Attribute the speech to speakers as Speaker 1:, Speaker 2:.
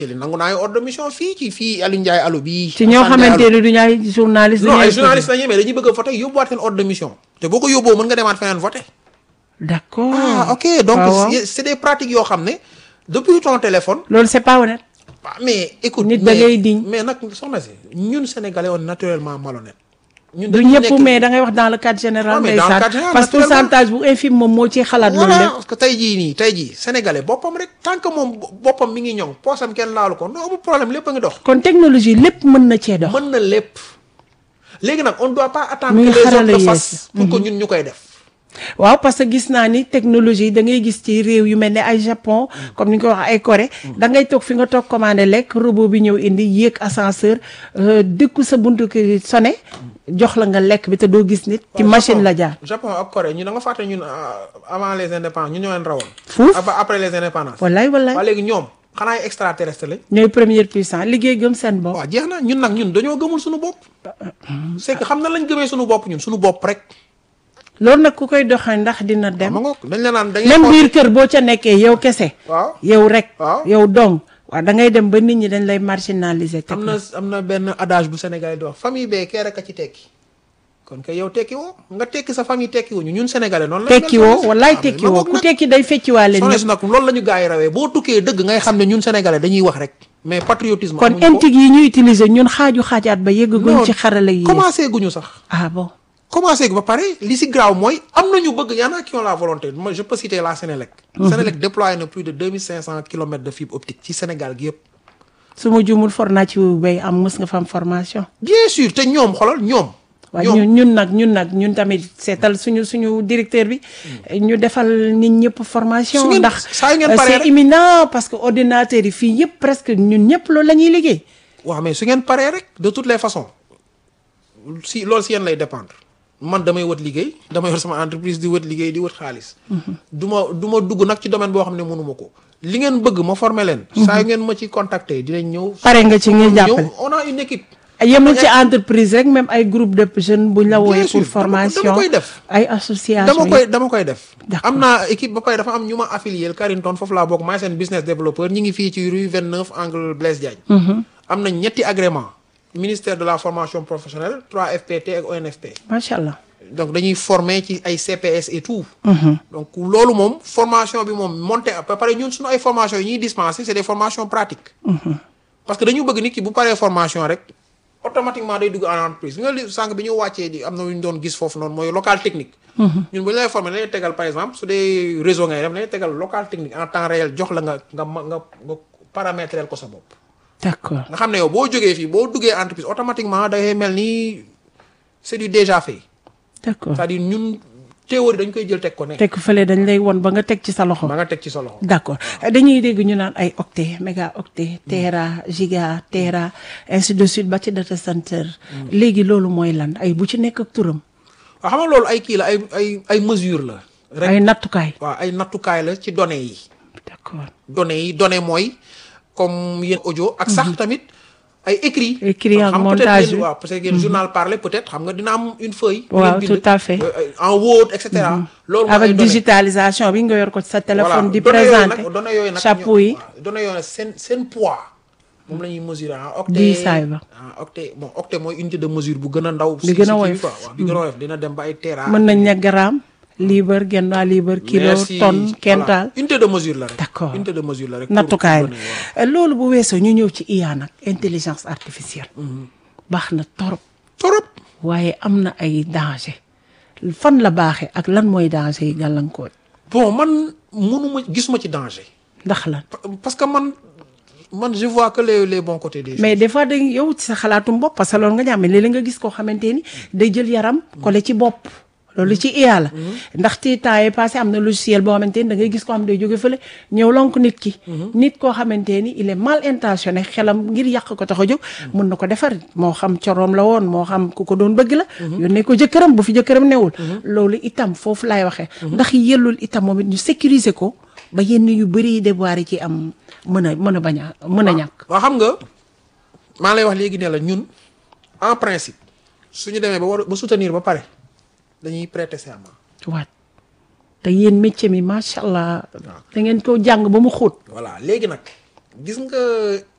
Speaker 1: li nangu naa ay ordre de mission fii ci fii Aliou Ndiaye allo bii.
Speaker 2: ci ñoo xamante ne du ñu ay journaliste.
Speaker 1: non ay journaliste lañuy mais dañuy bëgg a voté yóbbuwaat seen ordre de mission. te boo ko yóbboo mën nga demaat feneen voté.
Speaker 2: d'accord
Speaker 1: ah ok donc
Speaker 2: waaw waaw.
Speaker 1: c'est des pratiques yoo xam ne depuis ton téléphone.
Speaker 2: loolu c'est pas honnête.
Speaker 1: ah mais écoute.
Speaker 2: Nit da
Speaker 1: mais-
Speaker 2: ngay diñ.
Speaker 1: mais nag soxna si ñun sénégalais on est naturellement malhonnête. ñun
Speaker 2: du
Speaker 1: dañu
Speaker 2: ñëpp
Speaker 1: nekk-
Speaker 2: mais da ngay wax dans le cadre général.
Speaker 1: Ouais, mais dans le
Speaker 2: ndeysaan.
Speaker 1: cadre général,
Speaker 2: parce que
Speaker 1: naturellement.
Speaker 2: pourcentage bu infime moom moo ciy xalaat loolu
Speaker 1: voilà
Speaker 2: lépp.
Speaker 1: parce que tey jii nii tey jii sénégalais boppam rek tant que moom boppam mi ngi ñoŋ poosam kenn laalu ko non amul problème lépp a ngi dox.
Speaker 2: kon technologie lépp mën na cee dox.
Speaker 1: mën na lépp léegi nag on doit pas attendre
Speaker 2: Muy
Speaker 1: que les
Speaker 2: xarala
Speaker 1: autres le
Speaker 2: yees.
Speaker 1: fassent pour que ñun ñu koy def.
Speaker 2: waaw parce que gis naa ni technologie da ngay gis ci réew yu mel ne ay Japon comme ni nga ko wax ay Corée da ngay toog fi nga toog commandé lekk robot bi ñëw indi yéeg ascenseur euh, dëkku sa buntu ki sonné jox la nga lekk bi te doo gis nit ci machine la jaar
Speaker 1: Japon ak Corée ñu da nga fàtte ñun euh, avant les indépendances ñun ñoo leen rawoon.
Speaker 2: Fuuf.
Speaker 1: Aba- après les indépendances.
Speaker 2: wallaay wallaay
Speaker 1: waa léegi ñoom xanaa ay extraterrestre lañ.
Speaker 2: ñooy première puissance liggéey gëm seen bopp
Speaker 1: waaw jeex na ñun nag ñun dañoo gëmul suñu bopp. c'est que xam na lañ gëmee suñu bopp ñun suñu bopp rek.
Speaker 2: loolu nag ku koy doxee ndax dina dem
Speaker 1: ma ngoog dañ la naan da ngay
Speaker 2: même
Speaker 1: xool-
Speaker 2: biir kër boo ca nekkee yow kese
Speaker 1: waaw
Speaker 2: yow rek
Speaker 1: Waaw.
Speaker 2: yow dong waaw da ngay dem ba nit ñi dañ lay marginaliser teg
Speaker 1: am na am na benn adage bu Sénégal di wax famille bee kee rek a ci tekki kon kay yow tekki woo nga tekki sa famille tekki wuñu ñun sénégalais noonu la
Speaker 2: tekki woo wallaay tekki woo ku tekki day fecciwaale
Speaker 1: soxna
Speaker 2: ñëpp
Speaker 1: si nag loolu la ñu gars yi rawee boo tukkee dëgg ngay xam ne ñun sénégalais dañuy wax rek mais patriotisme
Speaker 2: kon
Speaker 1: amuñu ko.
Speaker 2: intig yi ñu utiliser ñun xaaju xaajaat ba yëggaguñ
Speaker 1: Non,
Speaker 2: ci xarala yi
Speaker 1: commencé guñu sax
Speaker 2: ah bon
Speaker 1: commencé gu ba pare li si graaw mooy am nañu bëgg y en a qui ont la volonté moi je peux citer la Sénélec Sénélec déployé na plus de 2500 kilomètres de fibre optique ci Sénégal gi yëpp
Speaker 2: su ma juumul for naa ci bay am mës nga fa am formation
Speaker 1: bien sûr te ñoom xolal ñoom
Speaker 2: waaye
Speaker 1: ñoom
Speaker 2: ñun ñun nag ñun nag ñun tamit seetal suñu suñu directeur bi ñu defal nit ñëpp
Speaker 1: Su
Speaker 2: formation
Speaker 1: ngeen-
Speaker 2: ndax
Speaker 1: saa yu ngeen
Speaker 2: euh,
Speaker 1: paree
Speaker 2: c'est
Speaker 1: rek.
Speaker 2: imminent parce que ordinateur yi fii yëpp presque ñun ñëpp loolu la ñuy liggéey
Speaker 1: waaw mais su ngeen paree rek de toutes les façons si loolu si yéen lay dépendre man damay wët liggéey dama yor sama entreprise di wët liggéey di wët xaalis du ma du ma dugg nag ci domaine boo xam ne mënuma ko li ngeen bëgg ma former leen saa yu ngeen ma ci contacter dinañ ñëw
Speaker 2: pare nga ci ngir jàppale
Speaker 1: ñëw on a une équipe
Speaker 2: yemul ci entreprise rek même ay groupe de jeunes buñ la wooyee
Speaker 1: sûr,
Speaker 2: pour
Speaker 1: dama ko- dama
Speaker 2: formation
Speaker 1: koy def.
Speaker 2: ay association
Speaker 1: dama
Speaker 2: yi.
Speaker 1: koy dama koy def
Speaker 2: D'accord.
Speaker 1: am naa équipe ba pare dafa am ñu ma affilié Carrington foofu laa bokk maay seen business développeur ñi ngi fii ci rue 29 angle Blaise Diagne am na ñetti agrément ministère de la formation professionnelle 3FPT ak ONFP
Speaker 2: macha allah
Speaker 1: donc dañuy former ci ay CPS et tout donc loolu moom formation bi moom monté ba pare ñun suñu ay formation yi ñuy dispenser c'est des formations pratiques parce que dañu bëgg nit ki bu paree formation rek automatiquement day dugg en entreprise bi nga li sànq bi ñu wàccee di am na lu ñu doon gis foofu noonu mooy local technique ñun bu ñu lay former dañuy tegal par exemple su dee réseau ngay def dañuy tegal local technique en temps réel jox la nga nga ma nga nga paramétrer ko sa bopp
Speaker 2: d'accord
Speaker 1: nga xam ne yow boo jógee fii boo duggee entreprise automatiquement day mel ni c'est du déjà fait
Speaker 2: d'accord
Speaker 1: c'est-à-dire ñun théorie dañ koy jël teg ko ne
Speaker 2: teg fële dañ lay won ba nga teg ci sa loxo
Speaker 1: ba nga teg ci sa loxo
Speaker 2: d'accord dañuy dégg ñu naan ay octet méga octet tera giga tera ainsi de suite ba ci data center léegi loolu mooy lan ay bu ci nekk ak turam
Speaker 1: waaw xam nga loolu ay kii la ay ay ay mesure la rek
Speaker 2: ay nattukaay
Speaker 1: waaw ay nattukaay la ci données yi
Speaker 2: d'accord
Speaker 1: données yi données mooy comme yéen audio ak sax tamit ay écrit
Speaker 2: Écrit ak
Speaker 1: xam nga peut-être
Speaker 2: montage
Speaker 1: yéen-
Speaker 2: bi.
Speaker 1: waaw parce que yéen journal parlé peut-être xam nga dina am une feuille bu
Speaker 2: Waaw,
Speaker 1: ngeen bind,
Speaker 2: tout à fait.
Speaker 1: euh, euh, en Word et cetera loolu mooy ay
Speaker 2: avec
Speaker 1: données.
Speaker 2: digitalisation bi nga yor ko ci sa téléphone di
Speaker 1: données yooyu
Speaker 2: présenter
Speaker 1: nag données yooyu nag
Speaker 2: chapeau yi
Speaker 1: waaw, données yooyu nag seen seen poids moom la ñuy mesurer en octet
Speaker 2: Diisaay ba.
Speaker 1: en octet bon octet mooy unité de mesure bu gën a ndaw
Speaker 2: Bi gën a woyof.
Speaker 1: quoi waaw bi gën a woyof dina dem ba ay tera
Speaker 2: mën nañ ne gramme libre genn waa libre kilo
Speaker 1: Merci.
Speaker 2: tonne
Speaker 1: Voilà.
Speaker 2: quintal
Speaker 1: unité de mesure la rek
Speaker 2: D'accord.
Speaker 1: unité de mesure la rek pour-
Speaker 2: nattukaay
Speaker 1: pour données, waaw.
Speaker 2: la loolu bu weesoo ñu ñëw ci IA nag intelligence artificielle baax na torop
Speaker 1: torop
Speaker 2: waaye am na ay danger fan la baaxee ak lan mooy danger yi gàllankoor
Speaker 1: bon man mënuma gisuma ci danger
Speaker 2: ndax lan
Speaker 1: Pa- parce que man man je vois que les les bons côtés des choses
Speaker 2: mais des fois dañ yow ci sa xalaatum bopp parce que loolu nga ñàmme léeg-léeg nga gis koo xamante ni day jël yaram collé ci bopp loolu ci IA la ndaxte temps yi passé am na logiciel boo xamante ni da ngay gis koo xam ne day jóge fële ñëw lonk nit ki nit koo xamante ni il est mal intentionné xelam ngir yàq ko tax a jóg mun na ko defar moo xam coroom la woon moo xam ku ko doon bëgg la yónnee ko jëkkëram bu fi jëkkëram newul loolu itam foofu laay waxee ndax yellul itam moom it ñu sécuriser ko ba yenn yu bëri yi déboire yi ci am mën a mën a bañ a mën a ñàkk
Speaker 1: waaw xam nga maa lay wax léegi ne la ñun en principe suñu demee ba war ba soutenir ba pare dañuy prêter serment
Speaker 2: waat te yéen métier mi macha allah da ngeen ko jàng ba mu xóot
Speaker 1: voilà léegi nag gis nga